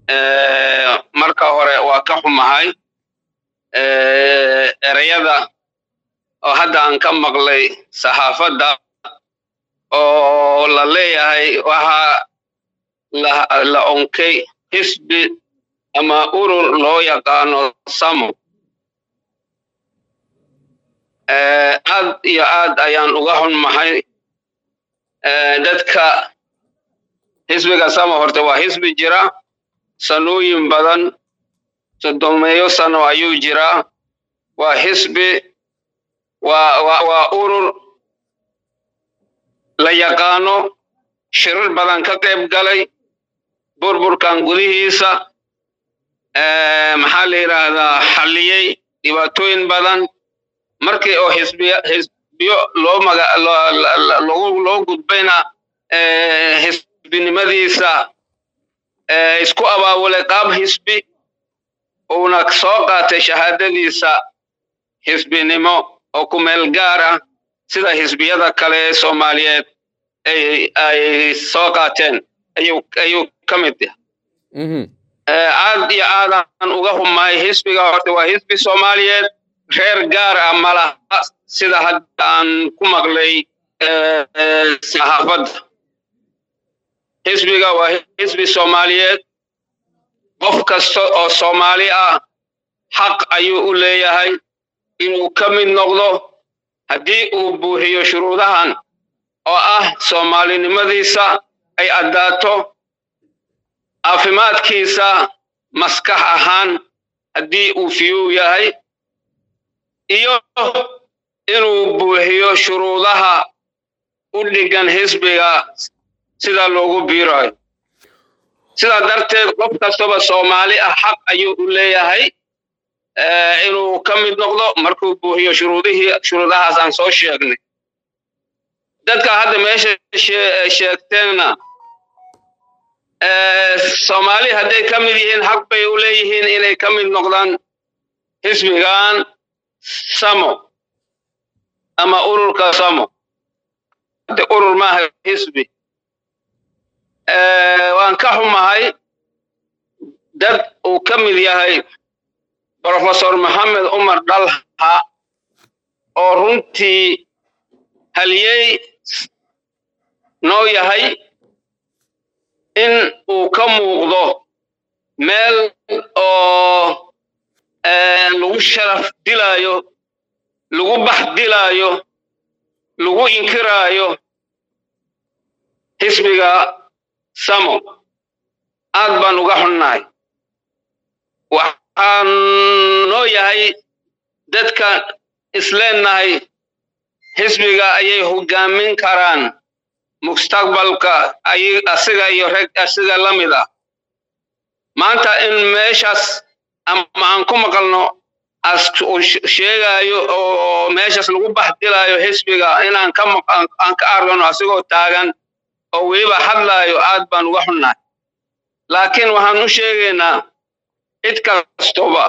marka hore waa ka xumahay ereyada oo hadda aan ka maqlay saxaafadda oo la leeyahay waxaa la onkay xisbi ama urur loo yaqaano samo aad iyo aad ayaan uga xunmahay dadka xisbiga samo horta waa xisbi jira sanooyin badan soddomeeyo sano ayuu jiraa waa xisbi waa urur la yaqaano shirar badan ka qayb galay burburkan gudihiisa maxaa la yidhaahdaa xalliyey dhibaatooyin badan markii oo xisbiy xisbiyo loo maga loo gudbayna xisbinimadiisa isku abaabulay qaab xisbi uuna soo qaatay shahaadadiisa xisbinimo oo ku meel gaar ah sida xisbiyada kale ee soomaaliyeed ay soo qaateen ayuu ka mid yahay aad iyo aadaan uga humaay xisbiga horta waa xisbi soomaaliyeed reer gaar ah malaha sida hadda aan ku maqlay saxaafadda xisbiga waa xisbi soomaaliyeed qof kasta oo soomaali ah xaq ayuu u leeyahay inuu ka mid noqdo haddii uu buuxiyo shuruudahan oo ah soomaalinimadiisa ay addaato caafimaadkiisa maskax ahaan haddii uu fiyuu yahay iyo inuu buuxiyo shuruudaha u dhigan xisbiga sida loogu biirayo sidaa darteed qof kastaba soomaali ah xaq ayuu u leeyahay inuu ka mid noqdo markuu buuxiyo shuruudihii shuruudahaas aan soo sheegnay dadka hadda meesha sheegteenna soomaali hadday ka mid yihiin xaq bay u leeyihiin inay ka mid noqdaan xisbigan samo ama ururka samo hadde urur maaha xisbi waan ka xumahay dad uu ka mid yahay brofesor maxamed cumar dhalha oo runtii haliyey noo yahay in uu ka muuqdo meel oo lagu sharaf dilaayo lagu bax dilaayo lagu inkiraayo xisbiga samo aad baan uga xunnahay waxaan noo yahay dadka isleennahay xisbiga ayay hoggaamin karaan mustaqbalka asiga iyo reg asiga la mid ah maanta in meeshaas ama aan ku maqalno as sheegaayo oo meeshaas lagu baxdilaayo xisbiga inaan ka aan ka argano asigoo taagan oo weliba hadlaayo aad baan uga xunnahay laakiin waxaan u sheegaynaa cid kastoba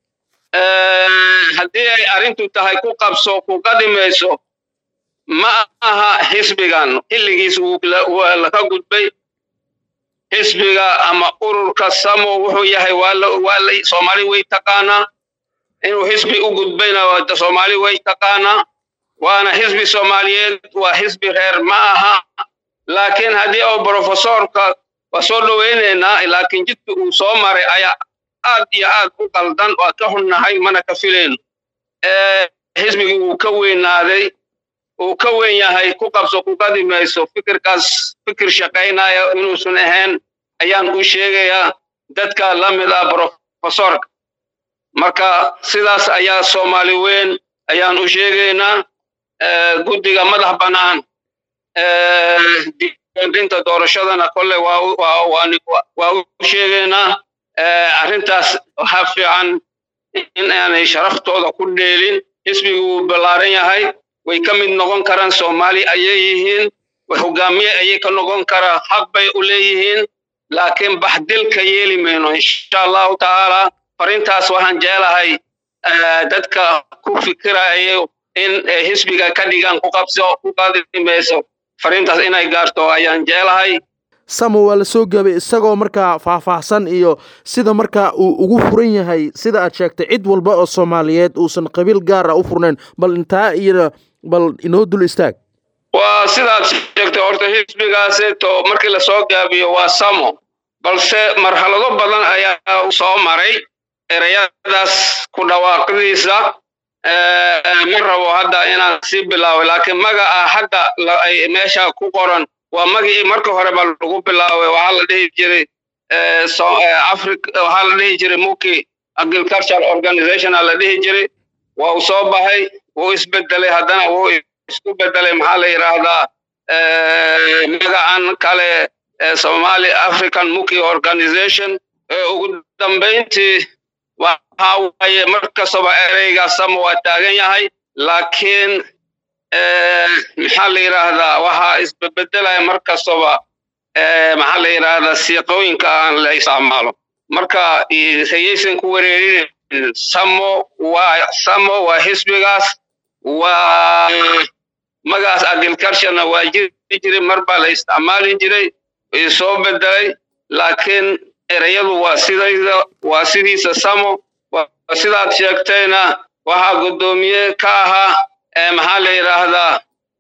haddii ay arrintu tahay ku qabso ku qadimayso ma aha xisbigan xilligiis waa laka gudbay xisbiga ama ururka samo wuxuu yahay waa soomaali way taqaanaa inuu xisbi u gudbayna soomaali way taqaanaa waana xisbi soomaaliyeed waa xisbi reer ma aha laakiin haddii oo brofesorka waa soo dhowaynaynaa laakiin jidka uu soo maray ayaa aad iyo aad u qaldan waa ka xunnahay mana ka filayno xisbigii wuu ka weynaaday uu ka weyn yahay ku qabso ku qadimayso fikirkaas fikir shaqaynaya inuusan ahayn ayaan u sheegayaa dadka la mid ah brofesorka marka sidaas ayaa soomaali weyn ayaan u sheegaynaa guddiga madax bannaan diiwaangelinta doorashadana kolle waa u sheegaynaa arrintaas waxaa fiican in aanay sharaftooda ku dheelin xisbigu wuu ballaaran yahay way ka mid noqon karaan soomaali ayay yihiin hogaamiye ayay ka noqon karaa xaq bay u leeyihiin laakiin baxdilka yeeli mayno insha allahu tacaala farintaas waxaan jeclahay dadka ku fikirayo in xisbiga ka dhigan ku qabso ku qadimayso farintaas inay gaarto ayaan jeclahay samo waa la soo gaabay isagoo markaa faahfaahsan iyo sida markaa uu ugu furan yahay sida aad sheegtay cid walba oo soomaaliyeed uusan qabiil gaara u furnayn bal intaa iyo bal inoo dul istaag waa sidaad sheegtay horta xisbigaaseeto markii lasoo gaabiyo waa samo balse marxalado badan ayaa u soo maray ereyadaas ku dhawaaqidiisa ma rabo hadda inaan sii bilaabo laakiin magaca hadda ay meesha ku qoran waa magicii marka hore ba lagu bilaabay waxaa la dhihi jiray africa waxaa la dhihi jiray muki agricultural organization aa la dhihi jiray waa uu soo baxay wuu isbedelay haddana wuu isku bedelay maxaa la yidhaahdaa magacan kale somali african muki organization ugu dambayntii waxa waaye mar kastaba ereyga samo waa taagan yahay laakiin maxaa la yidhaahdaa waxaa isbebedelaya mar kastaba maxaa la yidhaahdaa siiqooyinka aan la isticmaalo marka hayaysan ku wareerin samo waa samo waa xisbigaas waa magacaas agriculturena waa jiri jiray mar baa la isticmaali jiray soo bedelay laakiin ereyadu waa sidayda waa sidiisa samo sidaad sheegtayna waxaa guddoomiye ka ahaa maxaa la yidhaahdaa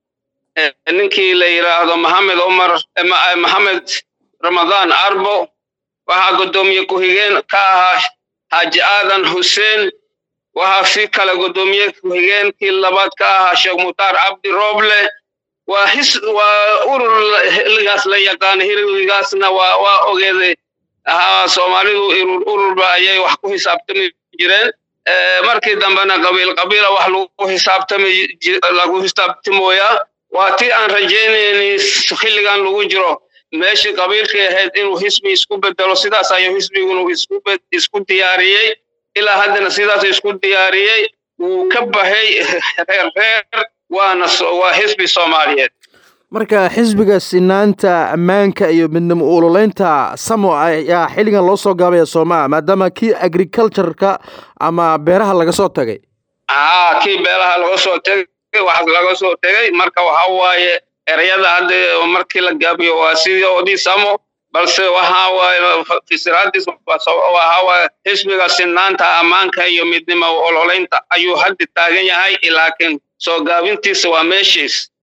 ninkii la yidhaahdo maxamed umar maxamed ramadaan arbo waxaa guddoomiye ku-xigeen ka ahaa xaaji aadan xuseen waxaa si kale guddoomiye ku-xigeenkii labaad ka ahaa sheekh mutaar cabdi rooble waa his waa urur xilligaas la yaqaana xilligaasna waa waa ogeeday ahaa soomaalidu urur ururba ayay wax ku xisaabtami jireen markii dambena qabiil qabiila wax lagu xisaabtami lagu xisaabtimooyaa waa tii aan rajaynayni xilligan lagu jiro meeshii qabiilkii ahayd inuu xisbi isku bedelo sidaas ayuu xisbigunu isku isku diyaariyey ilaa haddana sidaas isku diyaariyey wuu ka baxay reer reer waana waa xisbi soomaaliyeed marka xisbiga sinaanta ammaanka iyo midnimo uloleynta samo ayaa xilligan loo soo gaabaya soomaa maadaama kii agricultureka ama beeraha laga soo tagay haa kii beeraha laga soo tegay wax laga soo tegay marka waxa waaye ereyada hadda markii la gaabiyo waa sidii odii samo balse waxa waaye fisiraadiis waxa waaye xisbiga sinaanta ammaanka iyo midnimo uloleynta ayuu hadda taagan yahay laakiin soo gaabintiisa waa meeshiis